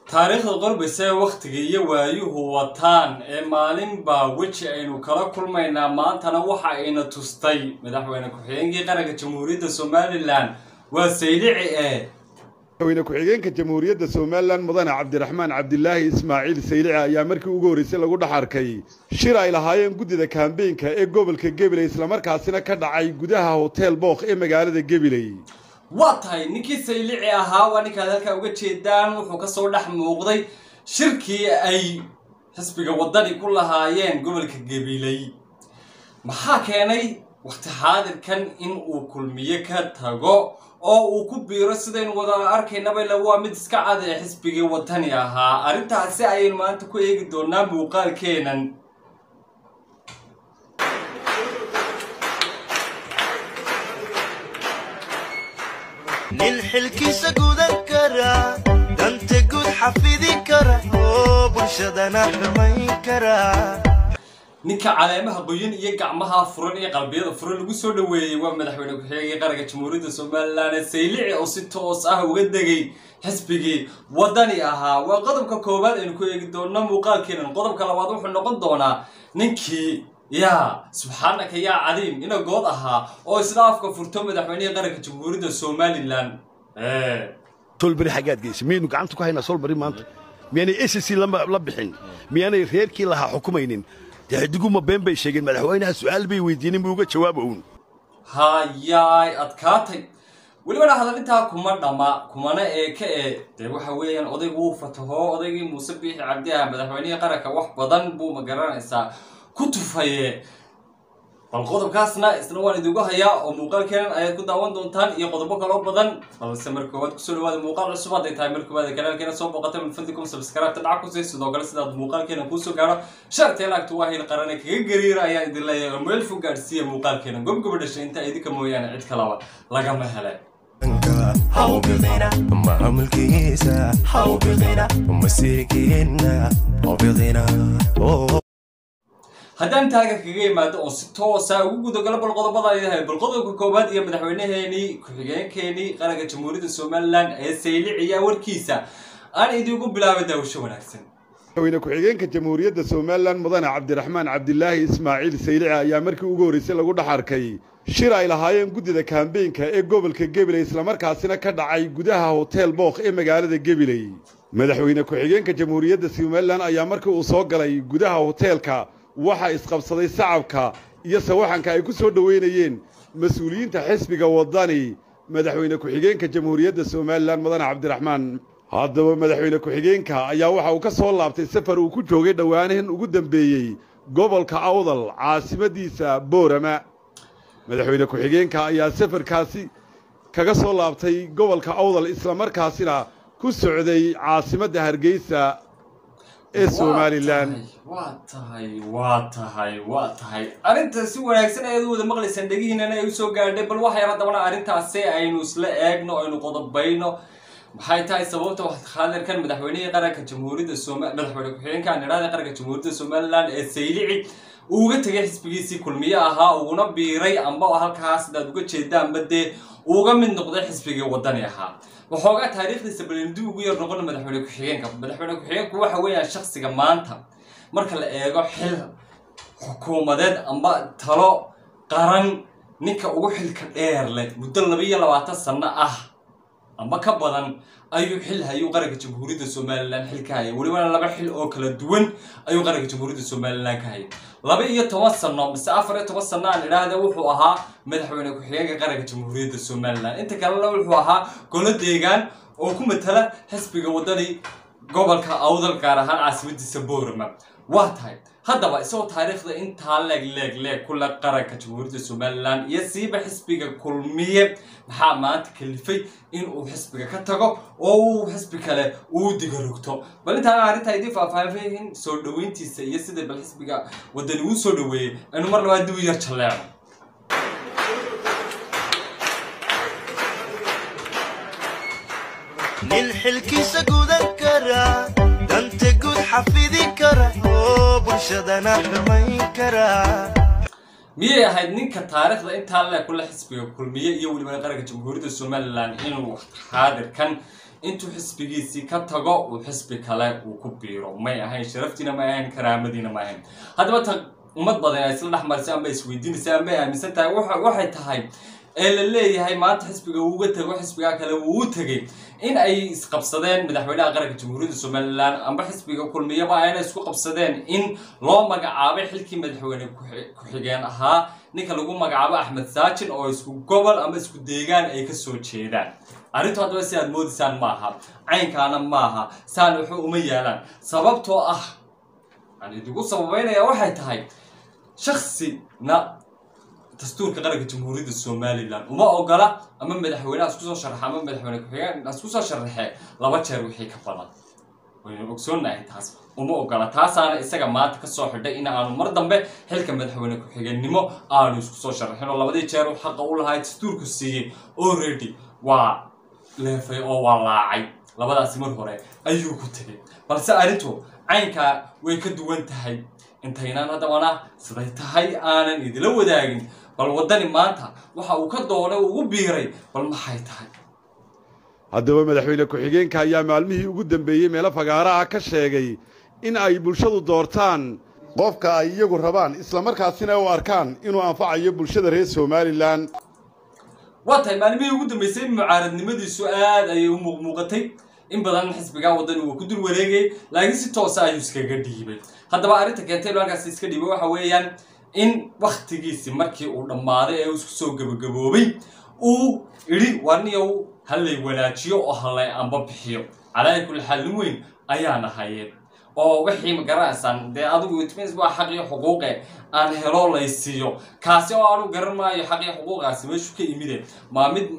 taariikhda qorbaysa ee wakhtiga iyo waayuhu wataan ee maalinbaa weji aynu kala kulmaynaa maantana waxa ayna tustay madaxweyne ku-xigeenkii qaranka jamhuuriyadda somalilan waa saylici ee madaxweyne ku-xigeenka jamhuuriyadda somalilan mudane cabdiraxmaan cabdilaahi ismaaciil saylici ayaa markii ugu horreysay lagu dhex arkay shir ay lahaayeen guddida kaambeynka ee gobolka gabiley islamarkaasina ka dhacay gudaha hotel book ee magaalada gabiley waa tahay ninkii saylici ahaa waa ninkaad halkaa uga jeedaan wuxuu kasoo dhex muuqday shirkii ay xisbiga waddani ku lahaayeen gobolka gabiley maxaa keenay wakhti xaadirkan in uu kulmiye ka tago oo uu ku biiro sidaynu wada arkaynaba ila waa mid iska cad ee xisbigii waddani ahaa arrintaasi ayaynu maanta ku eegi doonaa muuqaalkeenan nin xilkiisa gudan kara danta guud xafidi kara oo bulshadana xumayn kara ninka caleemaha qoyan iyo gacmaha furan iyo qalbiyada furan lagu soo dhoweeyey waa madaxweyne ku-xigeenkii qaranka jamhuuriyadda somalilan ee saylici oo si toos ah uga degay xisbigii waddani ahaa waa qodobka koowaad aynu ku eegi doonno muuqaalkeenan qodobka labaad wuxuu noqon doonaa ninkii yaa subxaanaka yaa cadiim ina good ahaa oo isla afka furto madaxweynihii qaranka jamhuuriyadda somalilan solberi xaggaad geysa miyaynu gacanta ku haynaa solberi maanta miyaanay ssc la bixin miyaanay reerkii lahaa xukumaynin dee xidiguma been bay sheegeen madaxweynaha su'aal bay weydiinin buu uga jawaaba uun hayaay adkaatay welibana hadalintaa kuma dhama kumana eeka ee dee waxa weeyaan odaygu wuu fataho odaygii muuse biixi cabdi ah madaxweynihii qaranka wax badan buu ma garanaysaa ku tufaye bal qodobkaasna isna waan idigu hayaa oo muuqaalkeenan ayaad ku daawan doontaan iyo qodobo kaloo badan balse mar koowaad kusoo dhawaada muuqaal cusub hadday tahay mar koowaad kanaalkeena soo booqata min fadlikum subscribe-ta dhac ku sii sidoo kale sidaad muuqaalkeena kuusoo gaadho shartee laagtu waa hil qarane kaga gariira ayaan idin leeyahay oo meel fog gaadhsiiya muuqaalkeena gobgoba dhashay intaa idinka mooyaane cid kalaba lagama hele hawbidina maamulkiisa hawbidina masiirkiina hawbidina haddaan taaga kaga imaado oon si toosa ugu gudagalo bal qodobada ay yahay bal qodobka koowaad iyo madaxweyneheenii ku-xigeenkeenii qaranka jamhuuriyadda somalilan ee sayliciya warkiisa aan idiinku bilaabay daawasho wanaagsan madaxweyne ku-xigeenka jamhuuriyadda somalilan mudane cabdiraxmaan cabdilaahi ismaaciil saylici ayaa markii ugu horreysay lagu dhex arkay shir ay lahaayeen guddida kaambeynka ee gobolka gabiley islamarkaasina ka dhacay gudaha hotel book ee magaalada gabiley madaxweyne ku-xigeenka jamhuuriyadda somalilan ayaa markii uu soo galay gudaha hoteelka waxaa isqabsaday sacabka iyo sawaxanka ay ku soo dhoweynayeen mas-uuliyiinta xisbiga waddani madaxweyne ku-xigeenka jamhuuriyadda somalilan mudane cabdiraxmaan haddaba madaxweyne ku-xigeenka ayaa waxa uu ka soo laabtay safar uu ku joogay dhowaanahan ugu dambeeyey gobolka awdal caasimadiisa boorama madaxweyne ku-xigeenka ayaa safarkaasi kaga soo laabtay gobolka awdal islamarkaasina ku socday caasimadda hargeysa ee somalilan waa tahay waa tahay waa tahay arrinta si wanaagsan ayaad u wada maqlaysaan dhegihiinana ay usoo gaadhay bal waxay haddabana arrintaasi aynu isla eegno aynu qodobayno maxay tahay sababta waxkhaadirkan madaxweynihii qaranka jamhuuriyadda soma madaxweyne ku-xigeenka aan idhahda qaranka jamhuuriyadda somalilan ee saylici uu uga tegay xisbigiisii kulmiye ahaa uguna biiray amba halkaas sidaad uga jeedaanba dee uga mid noqday xisbigii waddani ahaa waxoogaa taariikhdiisa balindi ugu yar noqon madaxweyne ku-xigeenka madaxweyne ku-xigeenku waxa weeyaan shaksiga maanta marka la eego xil xukuumadeed amba talo qaran ninka ugu xilka dheer leh muddo laba iyo labaatan sanno ah amba ka badan ayuu xil hayuu qaranka jamhuuriyadda somalilan xil ka hayay welibana laba xil oo kala duwan ayuu qaranka jamhuuriyadda somalilan ka hayay laba iyo toban sano mise afar iyo toban sano aan idhaahda wuxuu ahaa madaxweyne ku-xigeenka qaranka jamhuuriyadda somalilan inta kalena wuxuu ahaa golo deegaan oo ku matala xisbiga waddani gobolka awdal gaar ahaan caasimadiisa boorama waa tahay haddaba isagoo taariikhda intaa leeg leeg leeg kule qaranka jamhuuriyadda somalilan iyo siiba xisbiga kulmiye maxaa maanta kalifay in uu xisbiga ka tago oo uu xisbi kale uu digarogto bal intaana arrintaa idiin faahfaahin soo dhoweyntiisa iyo sida bal xisbiga waddani uu soo dhoweeyey aynu mar labaad dib u yar jalleecno nin xilkiisa gudan kara danta guud xafidi kara oo bulshadana xumayn kara miyay ahayd ninka taariikhda intaa le kule xisbiga kulmiye iyo weliba qaranka jamhuuriyadda somalilan inuu xaadirkan intuu xisbigiisii ka tago uu xisbi kale uu ku biiro may ahayn sharaftiina may ahayn karaamadiina may ahayn haddaba ta ummad badan ay isla dhexmarisay amba isweydiinaysa amba ay aaminsan tahay waxa- waxay tahay ee la leeyahay maanta xisbiga uuga tego xisbigaa kale wuu u tegey in ay isqabsadeen madaxweynaha qaranka jamhuuriyadda somalilan amba xisbiga kulmiyaba ayna isku qabsadeen in loo magacaabay xilkii madaxweyne ku- ku-xigeen ahaa ninka lagu magacaabo axmed saajin oo isku gobol ama isku deegaan ay kasoo jeedaan arrintu haddaba si aad moodaysaan maaha caynkaana maaha saan waxba uma yaalaan sababtoo ah aan idigu sababeynaya waxay tahay shaksina dastuurka qaranka jamhuuriyadda somalilan uma ogola ama madaxweyneha isku soo sharaxa ama madaxweyne ku-xigeen isku soo sharaxee laba jeer wixii ka badan waynu ogsoonahay taas uma ogola taasaana isaga maanta kasoo xidhay in aanu mar dambe xilka madaxweyne ku-xigeenimo aanu isku soo sharaxin oo labadii jeer uu xaqa u lahaa dastuurku siiyey already waa leefay oo waa laacay labadaasi mar hore ayuu ku tegay balse arrintu caynkaa way ka duwan tahay intaynaan haddabana siday tahay aanan idila wadaagin bal waddani maanta waxa uu ka doonay ugu biiray bal maxay tahay haddaba madaxweyne ku-xigeenka ayaa maalmihii ugu dambeeyey meelo fagaara ah ka sheegay in ay bulshadu doortaan qofka ay iyagu rabaan islamarkaasina u arkaan inuu anfacayo bulshada reer somalilan waa tahay maalmihii ugu dambeysay mucaaradnimadiisu aad ayay u muuqmuuqatay in badan xisbigaa waddani uu ku dul wareegayay laakiin si toosa ayuu iskaga dhiibay haddaba arrinta keentay inuu halkaasi iska dhiibay waxa weeyaan in waktigiisi markii uu dhammaaday ee uu isku soo gabagaboobay uu idhi warniyow hallay wanaajiyo oo hallay amba bixiyo calaa kulli xaal nin weyn ayaana hayeen oo wixii ma garanaysaan dee adigu itmis waa xaqii xuquuqe aan helo laysiiyo kaasi oo aanu garan maayo xaqii xuquuqaasi meeshu ka imide maa mid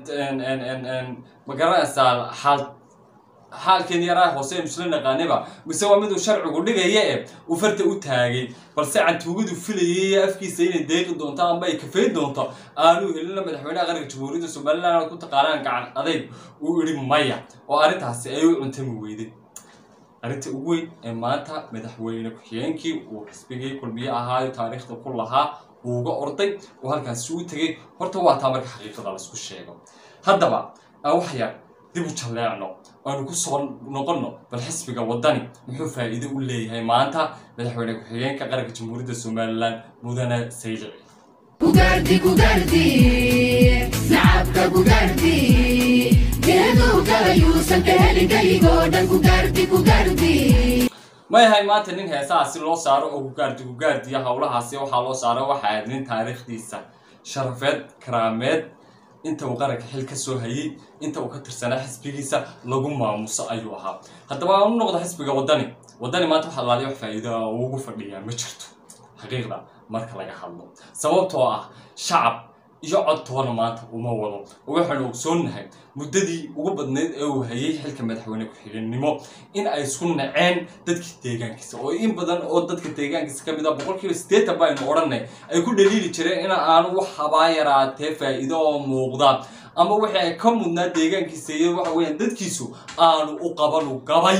ma garanaysaa xaal xaalkeen yaraa hoose aynu isla naqaaniba mise waa miduu sharcigu dhigaya e uu farta u taagay balse cantuugadu filayay afkiisa inay deeqi doonto amba ay kafeyn doonto aanu helina madaxweynaha qaranka jamhuuriyadda somaliland ku taqaanaan gacan adayg uu idhi maya oo arrintaasi ay u cuntami weyday arrinta ugu weyn ee maanta madaxweyne ku-xigeenkii uu xisbigii kulmiye ahaayo taariikhda ku lahaa uuga orday oo halkaasi u tegay horta waa taa marka xaqiiqada laisku sheego haddaba aan wax yar dib u jalleecno aanu ku soo noqonno bal xisbiga waddani muxuu faa'iido u leeyahay maanta madaxweyne ku-xigeenka qaranka jamhuuriyadda somalilan mudane saylici Gugardi, gugardi, nacabka gugardi, geeduu galayuusan ka helin kayigoo dhan gugardi, gugardi. ma yahay maanta nin heesaha si loo saaro oo gugaardi gugaardiya howlahaasi waxaa loo saaro waxa ahayd nin taariikhdiisa sharafeed karaameed inta uu qaranka xil ka soo hayay inta uu ka tirsanaa xisbigiisa lagu maamuso ayuu ahaa haddaba aan u noqdo xisbiga waddani waddani maanta waxa laaliya wax faa'iido ah oo ugu fadhiyaa ma jirto xaqiiqda marka laga hadlo sababtoo ah shacab iyo codtoona maanta uma wado oo waxaanu ogsoonnahay muddadii ugu badnayd ee uu hayay xilka madaxweyne ku-xigeenimo in ay isku naceen dadkii deegaankiisa oo in badan oo dadka deegaankiisa ka mid ah boqolkiiba siddeetan baynu odhanay ay ku dhaliili jireen in aanu wax habaa yaraatee faa'iido oo muuqda ama wixii ay ka mudnaa deegaankiisa iyo waxa weeyaan dadkiisu aanu u qabanu gabay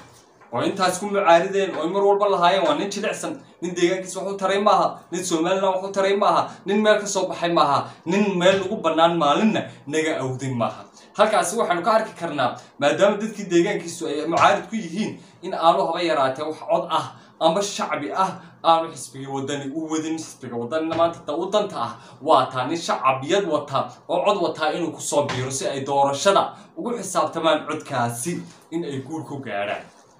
oo intaas ku mucaarideen oo mar walba lahaayeen waa nin jilicsan nin deegaankiisa wax u taray maaha nin somaliland wax u taray maaha nin meel ka soo baxay maaha nin meel lagu bannaan maalinna naga awday maaha halkaasi waxaanu ka arki karnaa maadaama dadkii deegaankiisu ay mucaarid ku yihiin in aanu haba yaraatee wax cod ah amba shacbi ah aanu xisbiga wadani u wadin xisbiga wadanina maanta ta u danta ah waa taa nin shacabiyad wata oo cod wataa inuu kusoo biiro si ay doorashada ugu xisaabtamaan codkaasi in ay guul ku gaadhaan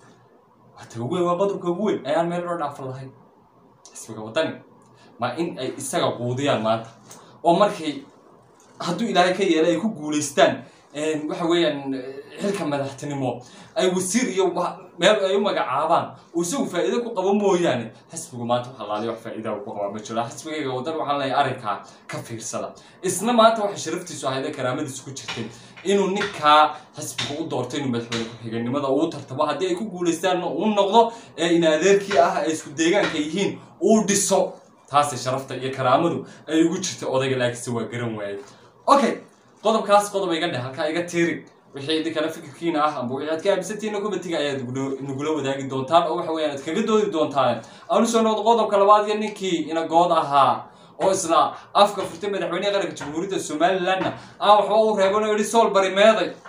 waata ugu weyn waa qodobka ugu weyn ayaan meel loo dhaafan lahayn xisbiga waddani ma in ay isaga quudiyaan maanta oo markay hadduu ilaahay ka yeelay ay ku guulaystaan waxa weeyaan xilka madaxtinimo ay wasiir iyo wa- meel ay u magacaabaan oo isagu faa'iido ku qabo mooyaane xisbigu maanta waxa laaliya wax faa'iida uu ku qabaa ma jiro xisbigayga waddan waxaan leeyahay arrinkaa ka fiirsada isna maanta waxay sharaftiisu ahayd ee karaamadiisu ku jirtay inuu ninkaa xisbiga u doortay inuu madaxweyne ku-xigeenimada uu tartamo haddii ay ku guulaystaanna uu noqdo ee in adeerkii ah ay isku deegaanka yihiin uu dhiso taasay sharafta iyo karaamadu ay ugu jirtay odayga laakiinse waa garan waayey okay qodobkaas qodob iga dheh halkaa iga tiiri wixii idinkana fikirkiina ah amba wixii aad ka aaminsantihiina kubatiga ayaad nugula- nagula wadaagi doontaan oo waxa weeyaan aad kaga doodi doontaan aanu soo noqdo qodobka labaad iyo ninkii inagood ahaa oo isna afka furtay madaxweynaha qaranka jamhuuriyadda somalilandna aan waxba u reeban oo yidhi sool bari meeday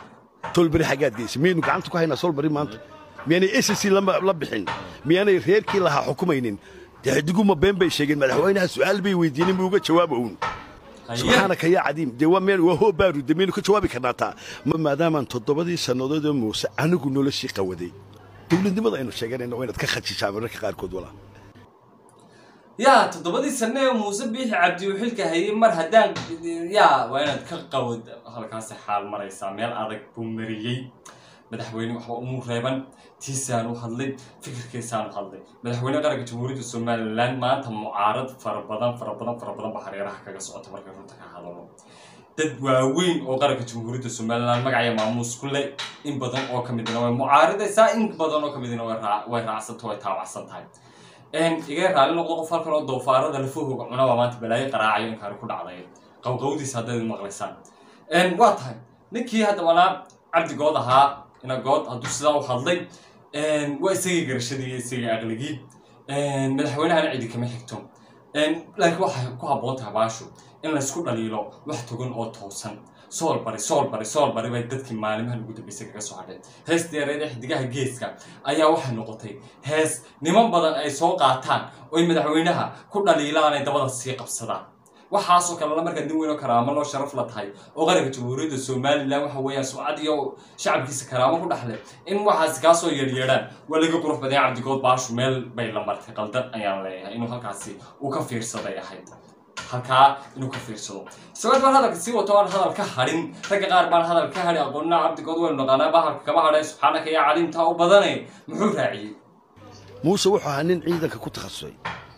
tolberi xaggaad geysa miyaynu gacanta ku haynaa solberi maanta miyaanay ssc la bixin miyaanay reerkii lahaa xukumaynin dee xidiguma been bay sheegeen madaxweynaha su'aal bay weydiinin buu uga jawaaba uun subxaanaka yaa cadiim dee waa meel waa hoo baarude miyaynu ka jawaabi karnaa taa maadaamaan toddobadii sannadood oo muuse anigu noloshii qawaday dowladnimada aynu sheeganayna waa inaad ka khajishaa mararka qaarkood walaa yaa toddobadii sane ee muuse biixi cabdi uu xilka hayay mar haddaan yaa waa inaad ka qawad halkaasi xaal maraysaa meel adag buu mariyey madaxweyne waxba umuu reeban tiisaan u hadlay fikirkiisaan u hadlay madaxweyne qaranka jamhuuriyadda somalilan maanta mucaarad fara badan fara badan fara badan baa hareeraha kaga socota markay runta ka hadalo dad waaweyn oo qaranka jamhuuriyadda somalilan magacaya maamuus ku leh in badan oo ka midna way mucaaridaysaa in badan oo ka midna way raacsanto way taawacsan tahay iga raali noqdo qof halkan oo doofaarada lafahooga cunaba maanta balaayo qaraacayo inkaani ku dhacday qawqawdiisa haddayd maqlaysaan waa tahay ninkii haddabanaa cabdigood ahaa ina good hadduu sidaa u hadlay waa isagii garashadii iyo isagii aqligii madaxweynahana cidi kama xigto laakiin waxay ku habboon tahay baashu in laysku dhaliilo wax togan oo toosan sool bari sool bari sool bari bay dadkii maalimahan ugu dambeysay kaga soo hadheen hees deereed ee xidigaha geeska ayaa waxay noqotay hees niman badan ay soo qaataan oy madaxweynaha ku dhaliilaan ay dabada sii qabsadaan waxaasoo kalena markaa nin weyn oo karaamo loo sharaf la tahay oo qaranka jamhuuriyadda somalilan waxa weeyaan sumcad iyo shacabkiisa karaamo ku dhexle in waxaasi kaasoo yeedhyeedhaan waa laga qurux badanya cabdigood baashu meel bay la martay qaldan ayaan leeyahay inuu halkaasi uu ka fiirsaday ahayd halkaa inuu ka fiirsado isagoo baan hadalka sii wato aan hadal ka hadhin ragga qaar baan hadal ka hadhi aqoonina cabdigood waynu naqaanaa bahalka kama hadhay subxaanaka yaa caliimtaa u badane muxuu raaciyey muuse wuxuu ahaa nin ciidanka ku takhasusay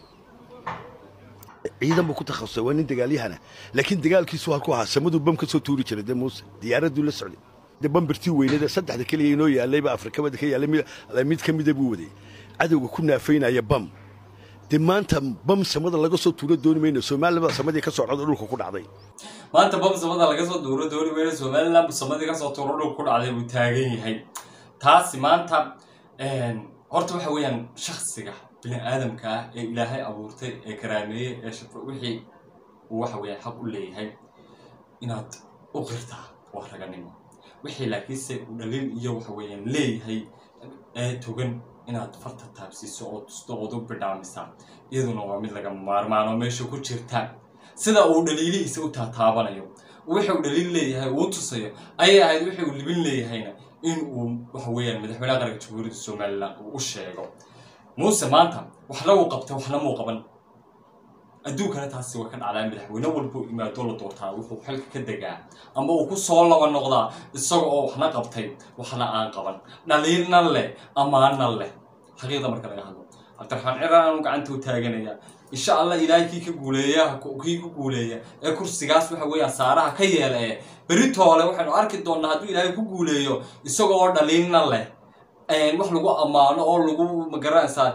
ciidan buu ku takhasusay waa nin dagaalyahana laakiin dagaalkiisu halku ahaa samaduu bam ka soo tuuri jiray dee muuse diyaaraduu la socday dee bambirtii weynada saddexda keliya inoo yaallayba afrikamada ka yaallay mid ka mida buu waday cadowga ku naafaynaya bam dee maanta bam samada laga soo tuuro dooni mayno soomaalibada samadii ka socda dhulka ku dhacday maanta bam samada laga soo tuuro dooni mayno somaliland bu samadii kasoo tuuro dhulka ku dhacday buu taagan yahay taasi maanta horta waxa weeyaan shaksiga bini aadamka ah ee ilaahay abuurtay ee karaameeyey ee shafo wixii uu waxa weeyaan xaq u leeyahay inaad u qirtaa waa raganimo wixii laakiinse uu dhaliil iyo waxa weeyaan leeyahay ee togan inaad farta taabsiiso oo tusto ood u bidhaamisaa iyaduna waa mid laga maarmaano meesha ku jirta sida uu dhaliilihiisa u taataabanayo wixii uu dhaliil leeyahay uu tusayo ayay ahayd wixii uu libin leeyahayna in uu waxa weeyaan madaxweynaha qaranka jamhuuriyadda somalilan uu u sheego muuse maanta waxna uu qabtay waxna muu qaban adduunkana taasi way ka dhacdaa madaxweyne walbuu imaado la doortaa wuxuu xilka ka degaa ama uu ku soo laba noqdaa isaga oo waxna qabtay waxna aan qaban dhaliilna leh amaana leh xaqiiqda marka laga hadlo cabdiraxmaan ciraan aanu gacanta u taaganaya insha allah ilaahay kii ka guuleeya kii ku guuleeya ee kursigaas waxa weeyaan saaraha ka yeela ee beritoole waxaynu arki doonnaa hadduu ilaahay ku guuleeyo isagoo dhaliilna leh wax lagu ammaano oo lagu magaranaysaa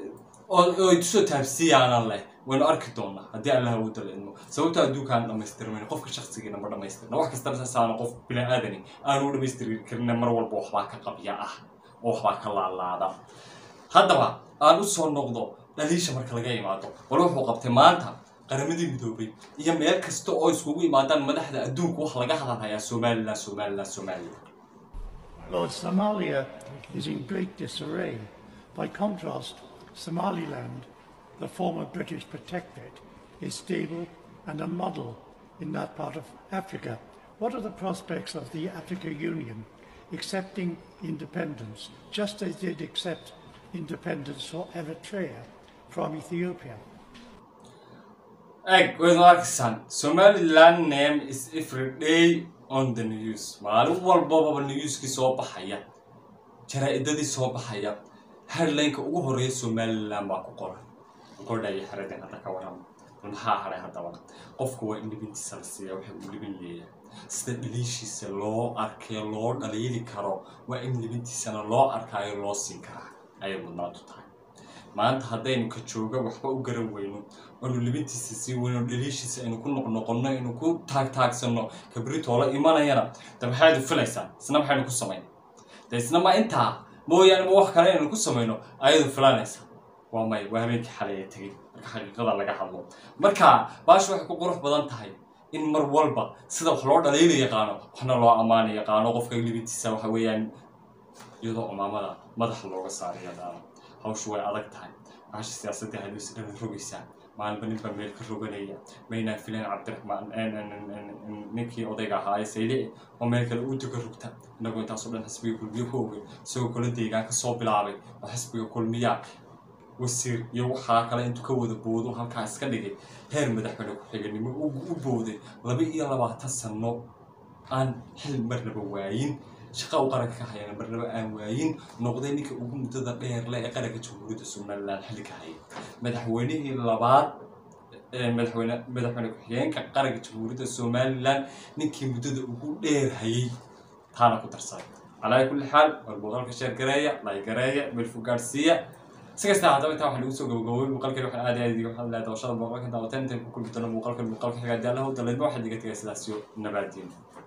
oo ay tusoo taabsiyaana leh waynu arki doonnaa haddii allah uu dalidmo sababto adduunkaan dhamaystirmayn qofka shaksigiina ma dhamaystirna wax kastana saasaana qof bini aadani aanu dhamaystiri karina mar walba waxbaa ka qabya ah oo waxbaa ka laalaada haddaba aan u soo noqdo dhaliisha marka laga imaado bal wuxuu qabtay maanta qaramadii midoobay iyo meel kasta oo iskugu imaadaan madaxda adduunka wax laga hadalhayaa somalilan somalilan somalilan Lord, Somalia is in great disarray. By contrast, Somaliland, the former British protectorate, is stable and a model in that part of Africa. What are the prospects of the Africa Union accepting independence, just as they did accept independence for Eritrea from Ethiopia? eg waynu arkaysaan somaliland name is every day on the news maalin walbababa newskii soo baxaya jaraa-idadii soo baxaya headlineka ugu horeeya somaliland baa ku qoran qordha iyo xeradeen hadda ka warama bal maxaa hadhay haddaba qofku waa in libintiisa la siiya waxa uu libin leeyahay sida dhaliishiisa loo arkee loo dhaliili karo waa in libintiisana loo arkaayo loo siin karaa ayay mudnaantu tahay maanta haddaynu ka jooga waxba u garan weyno oonu libintiisa sii weyno dhaliishiisa aynu ku noqnoqonno aynu ku taagtaagsanno kabritoola imanayana de maxaydu filaysaa isna maxaynu ku samayn de isna ma intaa mooyaane ma wax kale aynu ku samayno ayadu filanaysaa waa may waa habeenkii xalay ee tegey marka xaqiiqada laga hadlo marka baasha waxay ku qurux badan tahay in mar walba sida wax loo dhaliila yaqaano waxna loo ammaana yaqaano qofka libitiisa waxa weeyaan iyadoo umaamada madaxa looga saarayo dhaano hawshu way adag tahay bahasha siyaasadda haduusi dhan rogaysaa maalinba ninba meel ka roganaya maynaan filan cabdiraxmaan ninkii odayga ahaa ee saylici oo meel kale uu tuka rogta inagoo intaasoo dhan xisbiga kulmiye ku ogay isagoo kala deegaan kasoo bilaabay oo xisbiga kulmiya wasiir iyo waxaa kale intuu ka wada boodo halkaa iska dhigay heer madaxweyne ku-xiganimo u booday laba iyo labaatan sano aan xil marnaba waayin shaqa u qaranka ka hayana marnaba aan waayin noqday ninka ugu muddada dheer le ee qaranka jamhuuriyadda somaliland xilli ka hayay madaxweynihii labaad madaxweyne madaxweyne ku-xigeenka qaranka jamhuuriyadda somaliland ninkii muddada ugu dheer hayay taana ku darsaday calaa kulli xaal war muuqaalka sheer gareeya lay gareeya meelfu gaadhsiiya si kasta haddaba intaa waxaa lagu soo gabagaboway muuqaalkan waxaan aad aad waxaan leedahay dawashada muuqaalkan daawateen intaan ku kulmi doono muuqaalkan muuqaalka xigaa daalaha u daleedma waxaad iga tagay sidaas iyo nabaadiin